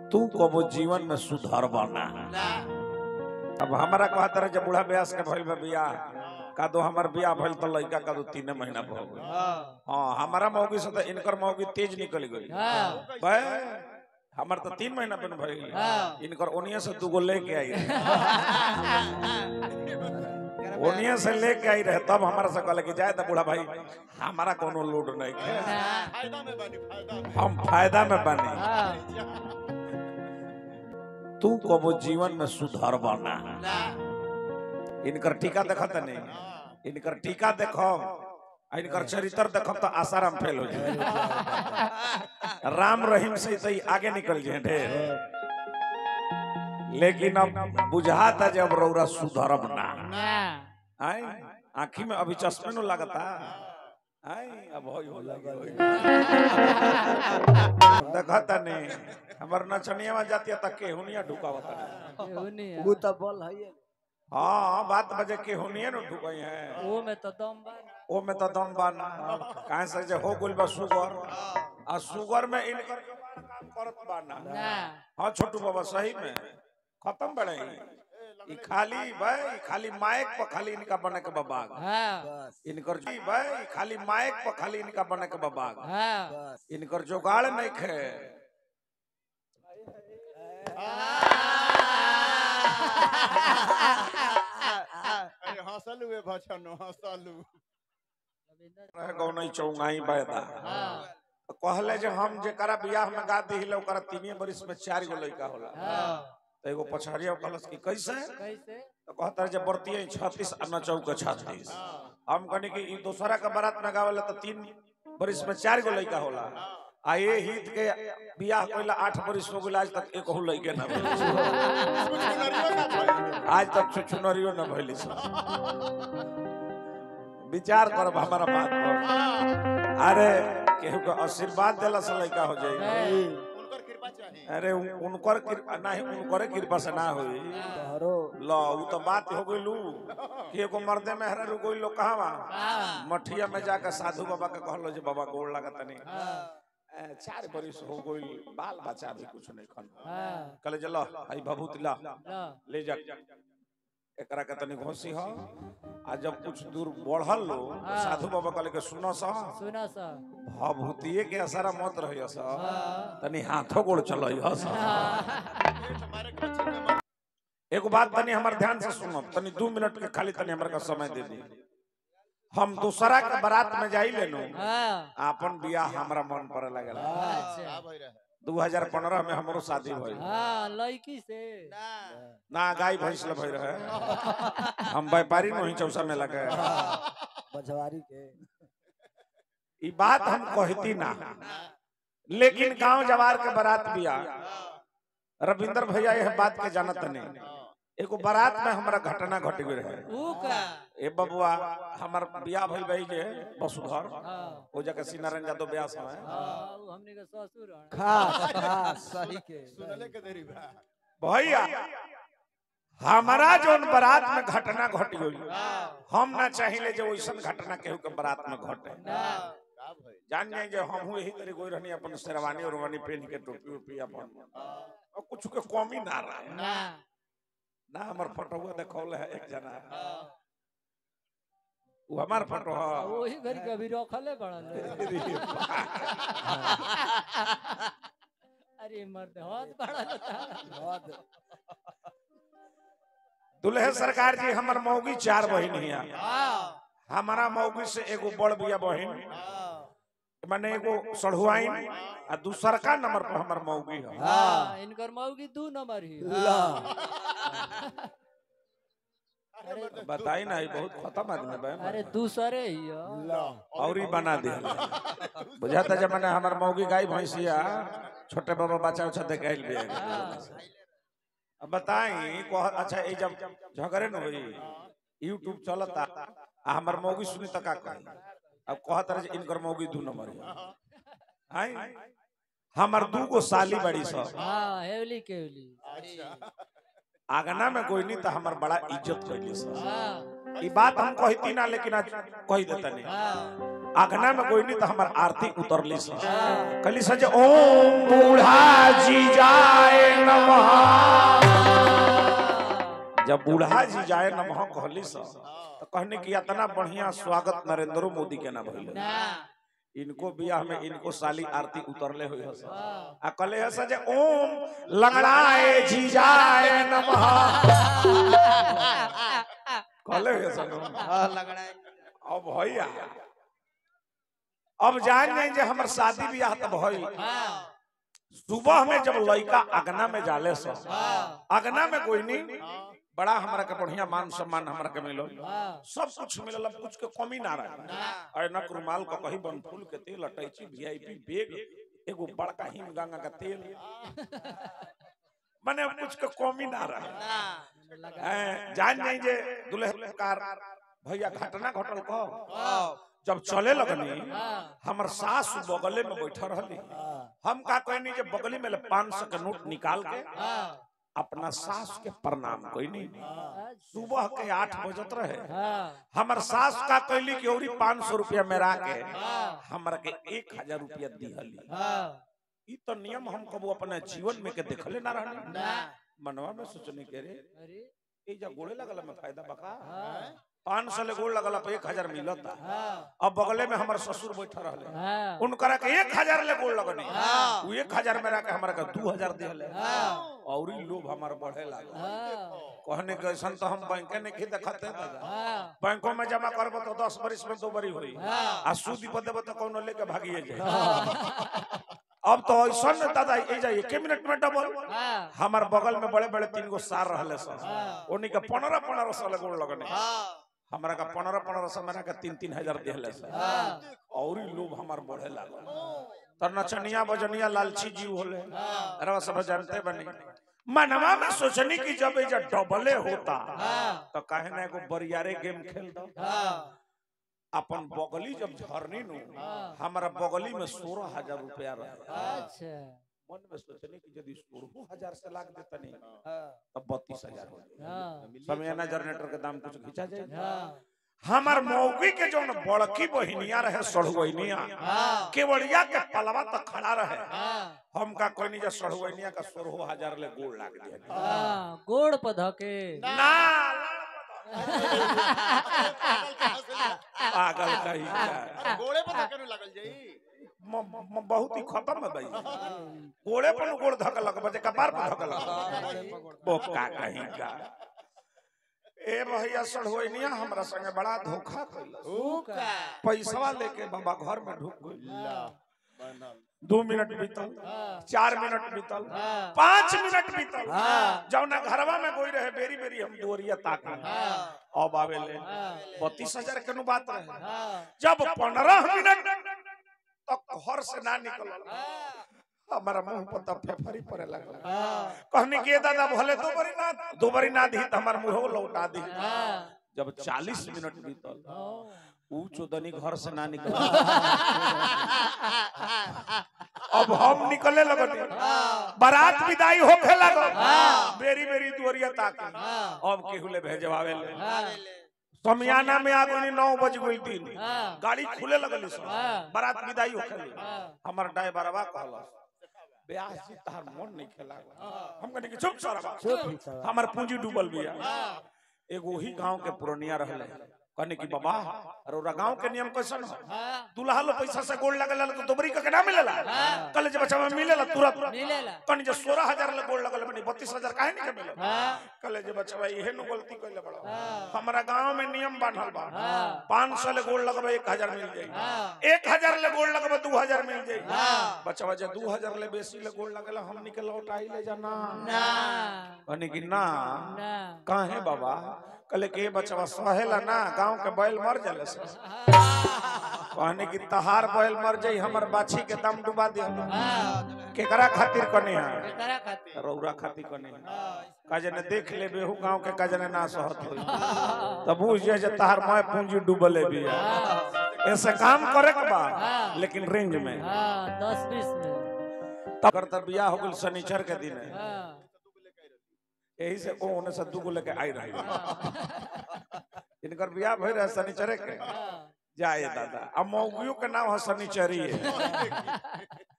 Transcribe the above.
तू कबो जीवन में सुधार बना अब हमारा कहता रहे जब बूढ़ा ब्यास के भइल बा बियाह का दो हमार बियाह भइल तो लड़का का दो तीन महीना हो गई हाँ हमारा मौगी से तो इनकर मौगी तेज निकल गई बे हमार तो तीन महीना पे भइल हाँ। इनकर ओनिया से दूगो लेके आई रहे ओनिया से लेके आई रहे तब हमारा से कहले कि जाए तो बूढ़ा भाई हमारा कोनो लोड नहीं है फायदा में बनी फायदा में हम फायदा में बनी तू कबो जीवन में सुधार बना इनकर टीका देखत नहीं इनकर टीका देखो आ इनकर चरित्र देखो तो आसाराम फेल हो जाए राम रहीम से तो ई आगे निकल जाए ढेर लेकिन अब बुझाता जब रौरा सुधरब ना आई आँखी में अभी चश्मे नु लगता आई अब होई हो लगी देखता नहीं हमर नचनिया में जाती है तक केहुनिया ढुकावता नहीं वो तो बल है हाँ बात बजे केहुनिया नु ढुकई है वो में तो दम बा ओ में तो दम बा ना काहे से जे हो गुल बा सुगर आ सुगर में इनकर काम करत बा ना हाँ छोटू बाबा सही में खत्म बड़े ई खाली भाई ई खाली माइक पर खाली इनका बने के बबाग इनकर जी भाई ई खाली माइक पर खाली इनका बने के बबाग इनकर जुगाड़ नहीं खे अरे हंसलू ए भछनो हंसलू रह गौनई चौंगाई बैदा कहले जे हम जेकरा बियाह में गा दिहिले ओकरा तीनिए बरिस में चार गो लइका होला तो एगो पछाड़िया कहलस कि कैसे कैसे तो कहता रहे जे बरतिये 36 आ नचौ के 36 हम कहनी कि ई दूसरा के बारात में गावेला तो तीन बरिस में चार गो लइका होला आ ये हित के बियाह कइला आठ बरिस हो गेल आज तक एक हो लइके ना भेल। कुछ नरियो ना भइल आज तक छुछुनरियो न भइली सब विचार करब हमारा बात पर अरे केहू के आशीर्वाद देला से लइका हो जाई उनकर कृपा चाहिए अरे उन- उनकर कृपा नहीं उनकर कृपा से ना होई लो उ तो बात हो गइलू कि एगो मर्दे में हरा रु गइल लोग कहां मठिया में जाकर साधु बाबा के कहलो जे बाबा गोड़ लागत नहीं ए, चार बरिस हो गइल बाल बच्चा भी कुछ नहीं खन कहले जे लो हई भभूत ला ले जा एकरा के तनी घोसी हो आ जब कुछ दूर बढ़ल लो तो साधु बाबा कहले के सुनो सा सुना सा भभूतिए के असरा मत रहियो सा तनी हाथों गोड़ चलइयो सा हमारे बच्चे में मत एगो बात तनी हमर ध्यान से सुनो तनी दू मिनट के खाली तनी हमरा का समय दे दी हम दूसरा के बारात में जाई लेनु आपन बियाह हमरा मन पर लगल का भइ रहे 2015 में हमरो शादी भइल हाँ लड़की से ना गाय भैंस ले भई रहे हम व्यापारी नहीं चौसा में लगे बजवारी के ई बात हम कहती ना लेकिन गांव जवार के बारात बिया रविंदर भैया यह बात के जानत नहीं एगो बारात में हमारा घटना घट गई रहे ऊ का ए बबुआ हमार बियाह भइल भाई जे वसुधर हाँ ओ जगह सीनारायण यादव ब्याह समय हाँ, ऊ हमने के ससुर हन। खास खास सही के सुनले के देरी बा भैया हमारा जोन बारात में घटना घट गई हम ना चाहिए जे वैसन घटना केहू के बारात में घटे का भइ जान जाए जे हम यही तरह कोई रहनी अपन शेरवानी उरवानी पहन के टोपी उपी अपन और कुछ के कमी ना रहे ना ना हमर फोटो देखौल है एक जना वो हमार फोटो आ, है वही घड़ी कभी रखले बड़न अरे मर्द हाथ बड़न दुल्हे सरकार जी हमर मौगी चार बहिन हिया हाँ हमारा मौगी से एगो बड़ बिया बहिन माने एगो सढ़ुआइन आ दूसर का नंबर पर हमर मौगी है हाँ इनकर मौगी दू नंबर ही अरे बताई ना ई बहुत खत्म आदमी बा अरे दूसरे ही हो और ही बना दे बुझाता जब मैंने हमर मौगी गाय भैंसिया छोटे बाबा बच्चा उच्चा देखाइल भी अब बताई कह अच्छा ये जब झगड़े न होई यूट्यूब चलता आ हमर मौगी सुनी त का कही अब कहत रहे जे इनकर मौगी दू नंबर है आई हमर दू गो साली बड़ी सब हाँ हेवली केवली अच्छा आगना में कोई नहीं तो हमर बड़ा इज्जत कैली सब हाँ ई बात हम कहती ना लेकिन आज कह देता नहीं हाँ आगना में कोई नहीं तो हमार आरती उतरली सा कहली सा जे ओम बूढ़ा जी जाए जब बूढ़ा जी जाए न वहां कहली सा तो कहने की इतना बढ़िया स्वागत नरेंद्र मोदी के ना भइल ना इनको बियाह में इनको साली आरती उतरले हुई हस हाँ। आ कहले हस जे ओम लंगड़ाए जी जाए नमः कहले हस हाँ लगड़ा है। अब भैया अब जान नहीं जे हमर शादी बियाह त भई हाँ। सुबह में जब लड़का अगना में जाले सो हाँ। अगना में कोई नहीं बड़ा हमरा के बढ़िया मान सम्मान हमरा के मिलो हाँ। सब कुछ मिलल अब कुछ के कमी ना रहे ना। ऐनक रुमाल का कहीं बनफूल के तेल अटैची वीआईपी बैग एगो बड़का हिम गंगा का तेल माने अब कुछ के कमी ना रहे लगा हैं, जान नहीं जे दुल्हकार भैया घटना घटल को हाँ। जब चले लगनी हाँ। हमर सास बगले में बैठा रहली हम का कहनी जे बगली में पाँच सौ के नोट निकाल के हाँ। अपना सास के प्रणाम कहनी अच्छा। सुबह के आठ बजत रहे हाँ। हमर सास का कहली कि औरी पाँच सौ रुपया मेरा के हाँ। हमरा के एक हजार रुपया दिहली हाँ। ई तो नियम हम कबो अपने जीवन में के देखले ना रहनी ना। मनवा में सोचने के रे अरे ए जा गोड़े लगल में फायदा बका हाँ। पाँच सौ ले गोड़ लगल पे एक हजार मिलता हाँ। अब बगले में हमर ससुर बैठा रहले हाँ। उनकरा के एक हजार ले गोड़ लगनी हाँ। उ एक हजार मेरा के हमरा के दू हजार दिहले हाँ। और ई लोभ हमार बढ़े लागल हाँ। कहने के ऐसा तो हम बैंक ने की देखते दादा हाँ। बैंकों में जमा करबो तो दस बरिस में दो बरी हुई हाँ। आ सूद पर देबो तो कोनो लेके भागिए जाए अब तो ऐसा न दादा ए जाइए के मिनट में डबल हाँ। हमार बगल में बड़े बड़े तीन गो सार रहले सर हाँ। उन्हीं के पंद्रह पंद्रह सौ ले गोड़ लगने हाँ। हमरा का पंद्रह पंद्रह सौ मेरा का तीन तीन हजार दिहले सर हाँ। और ही लोभ हमार बढ़े लागल तर नचनिया बजनिया लालची जीव होले हाँ। अरे सब जानते बनी मनवा में सोचनी की जब ये डबले होता हाँ। तो काहे ना एगो बरियारे गेम खेल दो हाँ। अपन बगली जब झरनी नु हाँ। हमारा बगली में सोलह हजार रुपया रहे अच्छा मन में सोचनी की यदि सोलह हजार से लाख देतनी हाँ। तब बत्तीस हजार हो जाए हाँ। समयाना जनरेटर के दाम कुछ खींचा जाए हाँ। हमार मौगी के जो बड़की बहिनिया रहे सढ़ुनिया हाँ। केवड़िया के पलवा तक खड़ा रहे हाँ। हम का कोई नहीं सढ़ुनिया का सोलह हजार ले गोड़ लाग दिया हाँ। गोड़ पर धके ना पागल कही का अरे घोड़े पर तो केनु लागल जाई म- म- बहुत ही खत्म है भाई गोड़े पर गोड़ धक लग बजे कपार पर धक लग वो का कहीं का ए भैया सड़होइनिया हमरा संगे बड़ा धोखा कइल पैसा लेके बाबा घर में ढुक गइल दो मिनट बीतल चार मिनट बीतल हाँ। पाँच मिनट बीतल हाँ। जौना घरवा में गोई रहे बेरी बेरी हम दोरिया ताक हाँ। अब आवेले हाँ। बत्तीस हजार के नु बात रहे हाँ। जब पंद्रह मिनट तक घर से ना निकलल हाँ। हमारा मुंह पर तब फेफरी पड़े लगल हाँ। कहने के दादा भले दो बारी ना दो बारी ना दी तो हमार मुंह लौटा दी हाँ। जब 40 मिनट बीतल हाँ। ऊ चोदनी घर से ना निकल अब हम निकले लगनी बारात विदाई होखे लगल बेरी बेरी दुवरिया ताके अब केहुले भेजवावे ले हाँ। समियाना में आ गई नौ बज गई दिन हाँ। गाड़ी खुले लगल सब हाँ। बारात विदाई होखे ले हाँ। हमर ड्राइवरवा कहलस ब्याह जी तहार मन नहीं खेला हम कहनी कि चुप सर चुप ही सर। हमर पूंजी डूबल बिया एगो ही गांव के पुरनिया रहले कहने की बाबा अरोरा गांव के नियम कैसन हो हाँ। दुल्हा लो पैसा से गोल्ड लगल तो दोबरी का केना मिलेला कल जब बच्चा में मिलेला तुरंत मिलेला कहनी जे 16000 ले गोल्ड लगल बनी 32000 काहे नहीं के मिलल हाँ। कल जब बच्चा इहे नु गलती कइले बड़ा हाँ। हमरा गांव में नियम बांधल बा हाँ। 500 ले गोल्ड लगबे 1000 मिल जाई हाँ। 1000 ले गोल्ड लगबे 2000 मिल जाई हाँ। बच्चा जे 2000 ले बेसी ले गोल्ड लगल हमनी के लौटाई ले जाना ना कहनी कि ना ना काहे बाबा कहले के बचवा सहेला ना गांव के बैल मर जाले से कहने की तहार बैल मर जाई हमर बाछी के दम डुबा दे केकरा खातिर कने है केकरा खातिर रौरा खातिर कने है काजने देख ले बेहू गांव के काजने ना सहत होई तब बुझ जे जे तहार माय पूंजी डूबले बिया ऐसे काम करे के बा लेकिन रेंज में हाँ दस बीस में तब कर बियाह हो गेल शनिचर के दिन हाँ यही से ओ ओने से दुगो लेके आई रही इनकर बियाह भई रहे शनिचरे के हाँ जाए दादा अब मौगियों के नाम है शनिचरी है